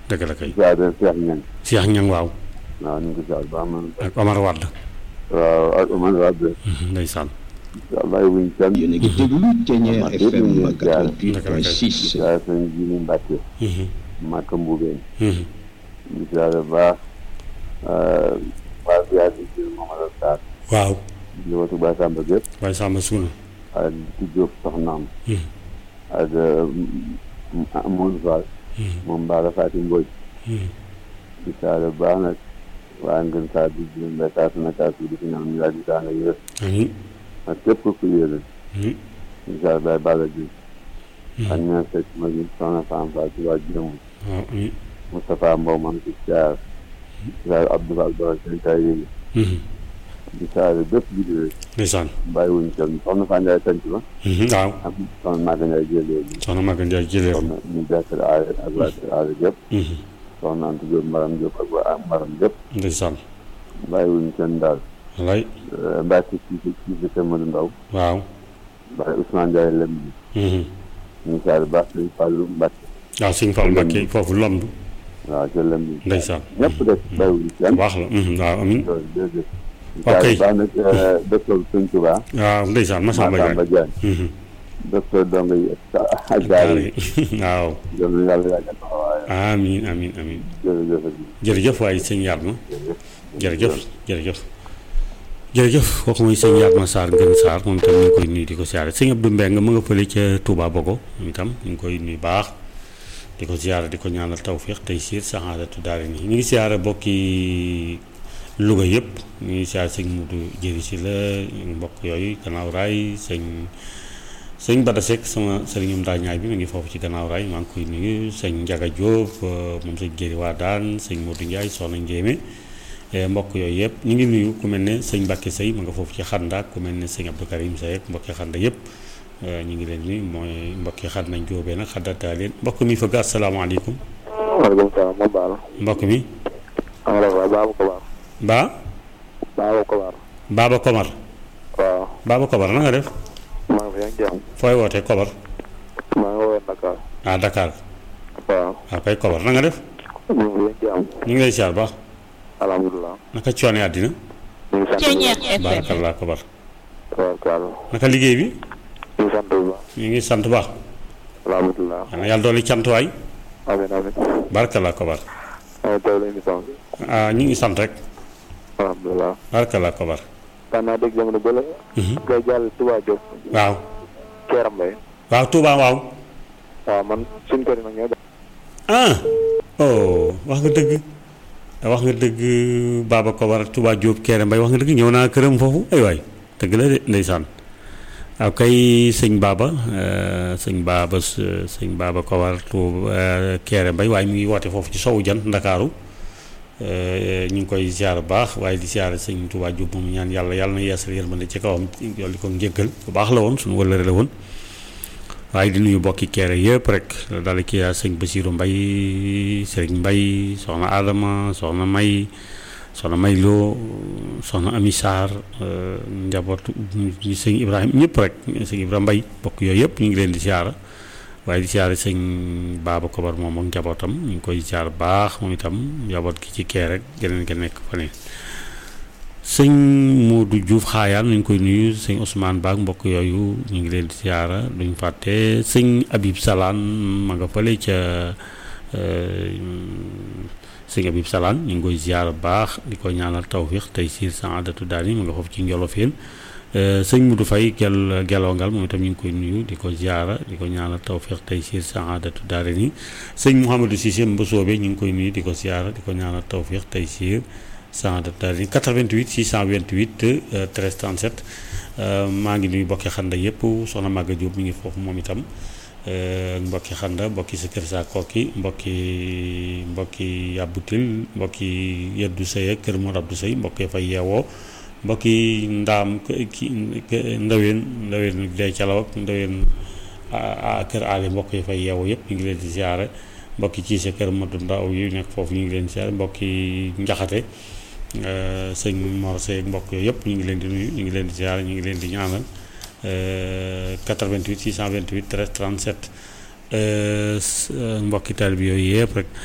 dëgg la kay ziar Cheikh Niang Cheikh Ñang waaw waaw ñu ngi ko ziar baax man ak Omar Wade waaw ak Omar Wade ndeysaan incha allah wuñ kenn yéen a ngi déglu Thiéniere Amath FM yëpp ñu ngi 88.6 ziar sëñ Jini Mbacke Mhm, Màkka Mbubeen mhm. ñu ziar bu baax waa ziar di jël Mamadou Sarr waaw njabootu Baye Samba gépp waaye Samba Suuna ak di Diop soxnaam Mhm, ak Amadou Fall mhm, moom Baara Fatim Mbodj mhm. di ziar bu baax nag waa ngeen saa di jël mbay saa su nekk ak di fi ñaan ñu yàgg saa nga yër amiin ak képp ku yéene Mhm, di ziar Baye Balla Diouf ak mhm. ñaan fekk ma gi soxna Fane Fall ci waa Jëm waaw amiin Moustapha Mbow man ci ziar ziar Abdou Fall Dora seen kay yéegi Mhm, di ziar bépp bi di ndeysaan bàyyiwuñ kenn soxna Fane Ndiaye tënk ba Mhm, waaw ak soxna Maga Ndiaye jël léegi soxna Maguette Ndiaye jëlee soxna ñu jàkkër aare ak waa kër aare yëpp Mhm, soxna Anta Diop Maram Diop ak waa Maram yëpp ndeysaan bàyyiwuñ kenn daal wallaay Mbacke ci ci ci ci kër Madou Ndaw waaw Baye Ousmane Ndiaye lem bi Mhm. ñu ziar baax sëñ Fallou Mbacke waaw sëñ Fall Mbacke foofu lomb waaw ca lem bi ndeysaan ñëpp def bàyyiwuñ kenn baax la Mhm, waaw amiin loolu jërëjëf Ok. ziar baax nag docteur Sëñ Touba waaw ndeysaan Massamba Massamba Diagne Diagne Mhm. docteur dong yi ak gaar yi waaw yal na yàlla yàggal taxawaayam amiin amiin amiin jërëjëf jërëjëf waaye sëñ Yatma jërëjëf jërëjëf jërëjëf kooku mooy sëñ Yatma Sarr Ngën Sarr moom itam ñu ngi koy nuyu di ko siyaare sëñ Abdou Mbeng mu nga fële ca Touba Bogo moom itam ñu ngi koy nuyu baax di ko siyaare di ko ñaanal tawfiix tey siir saxaadatu daari nii ñu ngi siyaare bokki Louga yëpp ñu ngi siyaare sëñ Mudu Jëri si la mbokk yooyu gannaaw raay sëñ sëñ Bada Seck sama sëriñum daa ñaay bi mu ngi foofu ci gannaaw raay maa ngi koy nuyu sëñ Njaga Jóob moom sëñ Jëri waa daan sëñ Modou Ndiaye soxna Njéeme mbokk yooyu yëpp ñu ngi nuyu ku mel ne sëñ Mbàkke Sey ma nga foofu ci xanda ku mel ne sëñ Abdou Karim Sey ak mbokki xanda yëpp ñu ngi leen nuyu mooy mbokki xanda njóobee nag xaddataa leen mbokk mi fëgg asalaamaaleykum waaleykum salaam ma baal mbokk mi am la waaw Baba Kobar Ba Baba Kobar Baba Komar waaw Baba Komar na nga def maa ngi fi ak jàmm fooy wootee Komar maa ngi woowee Dakar ah Dakar waaw waaw kay Komar na nga def ñu ngi fi ak jàmm ñu ngi lay siyaar baax alhamdulilah naka coone àddina ñu ngi sant bu Thiéniere baax FM barakallah Komar waaw Kalla naka liggéey bi ñu ngi sant bu baax ñu ngi sant baax alhamdulilah xanaa yàlla dooli cant waay amiin amiin barakallah Komar maa ngi teewlu émission bi ah ñu ngi sant rek alhamdulilah barakallah Komar daan naa dégg jamono bële ngay jàll Touba Diop waaw Keeram Mbay waaw Touba waaw waaw man suñ kër yi nag ñoo def ah oh wax nga dëgg wax nga dëgg Baba Komar Touba Diop Kéré Mbay wax nga dëgg ñëw naa këram foofu ay waay dëgg la de ndeysaan waaw kay sëñ Baba euh, sëñ Baba s- sëñ Baba Komar Touba Kéré Mbay waaye mu ngi woote foofu ci sowu jant Ndakaaru euh, ñu ngi koy ziar bu baax waaye di ziar sëñ Touba Diop moom ñaan yàlla yàlla na yeesal yërmande ci kawam yolli ko njëggal bu baax la woon suñu wëllëre la woon waaye di nuyu bokki keere yëpp rek daal ki sëñ Basiiru Mbay sëriñ Mbay soxna Adama soxna May soxna May Lo soxna Ami Sarr euh, njabootu ñi sëñ Ibrahima ñëpp rek sëñ Ibrahima Mbay bokk yooyu yëpp ñu ngi leen di siyaara waaye di siyaare sëñ Baaba Kobar moom ak njabootam ñu ngi koy siyaar baax moom itam njaboot gi ci kee rek geneen ge nekk fa ne sëñ Modou Diouf xaayaan ñu ngi koy nuyu sëñ Ousmane Ba ak mbokk yooyu ñu ngi leen di siyaara duñ fàtte sëñ Habib Salaan ma nga fële ca euh, sëñ Habib Salaan ñu ngi koy ziyaara baax di ko ñaanal tawfiix tey siir saadatu daal yi ma nga foofu ci Njolofeen euh, sëñ Modou Faye gel gelongal moom itam ñu ngi koy nuyu di ko ziyaara di ko ñaanal tawfiix tey siir saadatu daal yi sëñ Mouhamadou Cissé Mbosoobe ñu ngi koy nuyu di ko ziyaara di ko ñaanal tawfiix tey siir saadatu 88 628 euh, 13 37 euh, maa ngi nuyu bokki xanda yëpp soxna Maga Diop mi ngi foofu moom itam euh, mbokki xanda mbokki sa kër saa kooki mbokki mbokki yàbbutil mbokki yeddu sëy ak kër Mor Abdou Sëy mbokki fay yeewoo mbokki ndaam k- ki k- ndaween ndaween day calaw ak ndaween a- a- kër aali mbokk yi fay yeewoo yëpp ñu ngi leen di ziare mbokki ci sa kër Madou Ndaw yu nekk foofu ñu ngi leen di ziare mbokki njaxate Euh, sëñ Mor Seye ak mbokk yooyu yëpp ñu ngi leen di nuyu ñu ngi leen di ziar ñu ngi leen di ñaanal euh, 88 628 13 37 euh, s- euh, mbokki taalibe bi yooyu yëpp rek